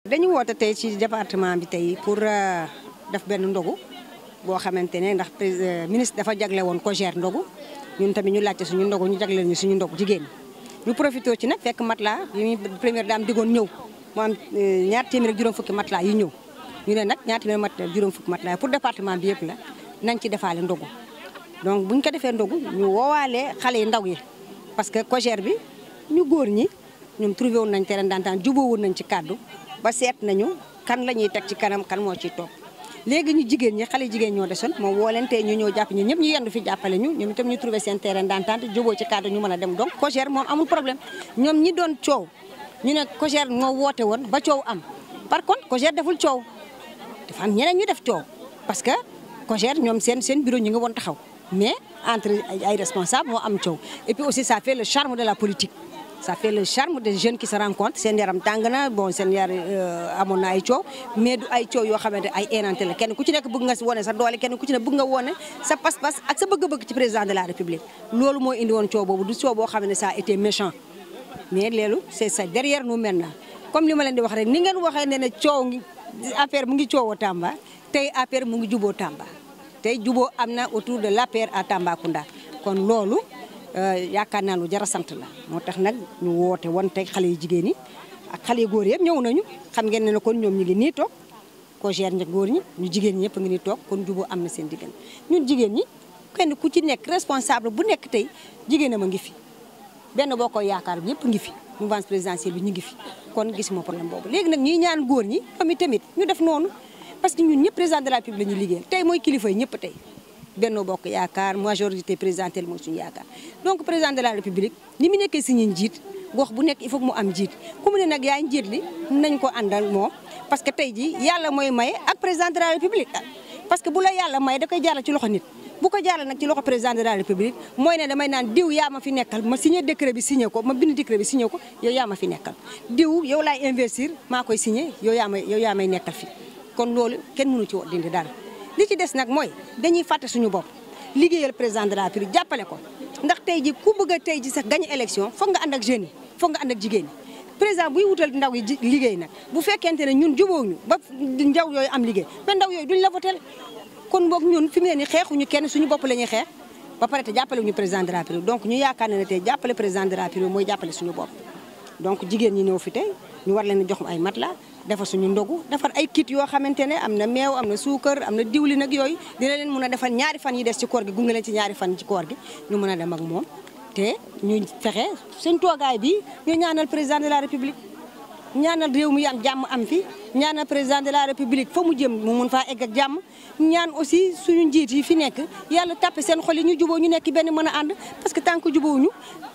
dañu woote tey ci département bi tey pour def benn ndogu boo xamante ne ndax ministre dafa jagle woon ko gère ndogu ñun tamit ñu laajte suñu ndogu ñu jagleel ñu suñu ndogu jigéen ñu profité ci nag fekk matelas yi ñu première dame digoon ñëw mu am ñaar téeméer ak juróom fukki matelas yi ñëw ñu ne nag ñaar téeméer matelas juróom fukki matelas pour département bi yëpp la nañ ci defaale ndogu donc buñ ko defee ndogu ñu woowaale xale yi ndaw yi parce que cogère bi ñu góor ñi ñoom trouvé woon nañ terrain d'entente jubóo woon nañ ci kàddu ba seet nañu kan la ñuy teg ci kanam kan moo ciy toog léegi ñu jigéen ñi xale jigéen ñoo desoon moom woo leen tey ñu ñëw jàpp ñu ñëpp ñu yendu fi jàppale ñu ñoom itam ñu trouvé seen terrain d'entente jubóo ci kàddu ñu mën a dem donc cogère moom amul problème ñoom ñi doon coow ñu ne cogère moo woote woon ba coow am par contre cogère deful coow dafa am ñeneen ñu def coow parce que cogère ñoom seen seen bureau ñu ngi woon taxaw mais entre ay responsable moo am coow et puis aussi ça fait le charme de la politique ça fait le charme des jeunes qui se rencontrent seen yaram tàng na bon seen yar amoon na ay coow mais du ay coow yoo xamante ay érante la kenn ku ci nekk bëgg nga wone sa doole kenn ku ci ne bëgg nga wone sa pas-pas ak sa bëgg-bëgg ci président de la république loolu moo indi woon coow boobu du coow boo xam ne ça a été méchant mais léelu c'est ça derrière nous maintenant comme li ma leen di wax rek ni ngeen waxee ne ne coow ngi affaire mu ngi coowoo Tamba tey affaire mu ngi juboo Tamba tey juboo am na autour de l'APR à Tambacounda kon loolu yaakaar naa lu jar a sant la moo tax nag ñu woote woon tey xale yu jigéen ñi ak xale yu góor yëpp ñëw nañu xam ngeen ne kon ñoom ñu ngi nii toog ko gère ña góor ñi ñu jigéen ñi ñëpp a ngi nii toog kon juboo am na seen diggante ñun jigéen ñi kenn ku ci nekk responsable bu nekk tey jigéenam a ngi fi benn boo koy yaakaar ñëpp ngi fi mouvance présidentielle bi ñu ngi fi kon gisuma problème boobu léegi nag ñuy ñaan góor ñi tamit tamit ñu def noonu parce que ñun ñëpp président de la République la ñuy liggéeyal tey mooy kilifa yi ñëpp tey Benno Bokk Yaakaar majorité présidentielle mooy suñu yaakaar donc président de la République ni mu nekkee suñu njiit gox bu nekk il faut mu am njiit ku mu ne nag yaay njiit li nañ ko àndal moom parce que tey ji yàlla mooy maye ak président de la République parce que bu la yàlla maye da koy jaarale ci loxo nit bu ko jaarale nag ci loxo président de la République mooy ne damay naan diw yaa ma fi nekkal ma signé décret bi signé ko ma bind décret bi signé ko yow yaa ma fi nekkal diw yow laay investir maa koy signé yow yaa may yow yaa may nekkal fi kon loolu kenn mënu ci dindi dara li ci des nag mooy dañuy fàtte suñu bopp liggéeyal président de la République jàppale ko ndax tey ji ku bëgg a tey ji sax gañ élection foog nga ànd ak jeunes yi foog nga ànd ak jigéen ñi président buy wutal ndaw yi liggéey nag bu fekkente ne ñun jubóowuñu ba ndaw yooyu am liggéey ba ndaw yooyu duñ la votel kon boog ñun fi mu ne nii xeexuñu kenn suñu bopp la ñuy xeex ba pare te jàppale wuñu président de la République donc ñu yaakaar ne ne tey jàppale président de la République mooy jàppale suñu bopp donc jigéen ñi ñëw fi tey ñu war leen a jox ay matelas defar suñu ndogu defar ay kit yoo xamante ne am na meew am na suukar am na diwlin ak yooyu dina leen mën a defal ñaari fan yi des ci koor gi gunge leen ci ñaari fan ci koor gi ñu mën a dem ak moom te ñu fexe suñ toogaay bi ñu ñaanal président de la république ñaanal réew mi am jàmm am fi ñaanal président de la république fa mu jëm mu mun faa egg ak jàmm ñaan aussi suñu njiit yi fi nekk yàlla tàppe seen xol yi ñu juboo ñu nekk benn mën a ànd parce que tant que jubóowuñu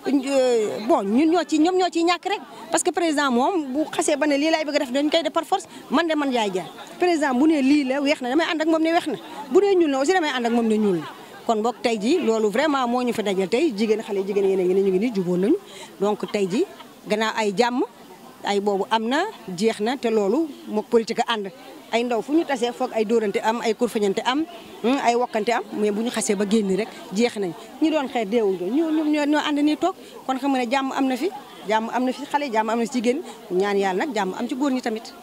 bon ñun ñoo ci ñoom ñoo ciy ñàkk rek parce que président moom bu xasee ba ne lii laay bëgg a def dañ koy def par force man de man yaay jaar président bu ne lii la weex na damay ànd ak moom ne weex na bu ne ñuul na aussi damay ànd ak moom ne ñuul na kon boog tey ji loolu vraiment moo ñu fi dajal tey jigéen xale jigéen yéen a ngi ne ñu ngi nii jubóo nañu donc tey ji gannaaw ay jàmm ay boobu am na jeex na te loolu mook politique ànd ay ndaw fu ñu tasee foog ay dóorante am ay kurfañante am ay wokkante am mais bu ñu xasee ba génn rek jeex nañ ñi doon xeex deewuñ ko ñoo ñoo ñoo ànd nii toog kon xam nga ne jàmm am na fi jàmm am na fi xale jàmm am na fi jigéen ñaan yàlla nag jàmm am ci góor ñi tamit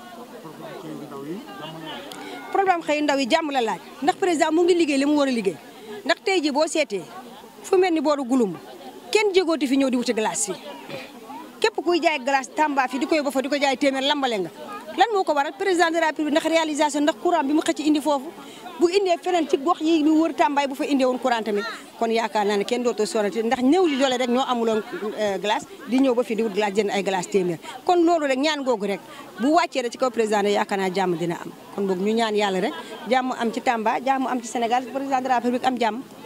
programme xëy ndaw yi jàmm la laaj ndax président mu ngi liggéey li mu war a liggéey ndax tey ji boo seetee fu mel ni booru gulum kenn jégooti fi ñëw di wuti glace fi képp kuy jaay glace Tamba fi di ko yóbbu fa di ko jaay téeméer lambale nga lan moo ko waral président de la République ndax réalisation ndax courant bi mu xëcc indi foofu bu indee feneen ci gox yi ñu wër Tamba bu fa indee woon courant tamit kon yaakaar naa ne kenn dootoo sorati ndax ñëw li doole rek ñoo amuloon glace di ñëw ba fi di wut glace jënd ay glace téeméer kon loolu rek ñaan googu rek bu wàccee rek ci kaw président de yaakaar naa jàmm dina am kon boog ñu ñaan yàlla rek jàmm am ci Tamba jàmm am ci Sénégal président de la République am jàmm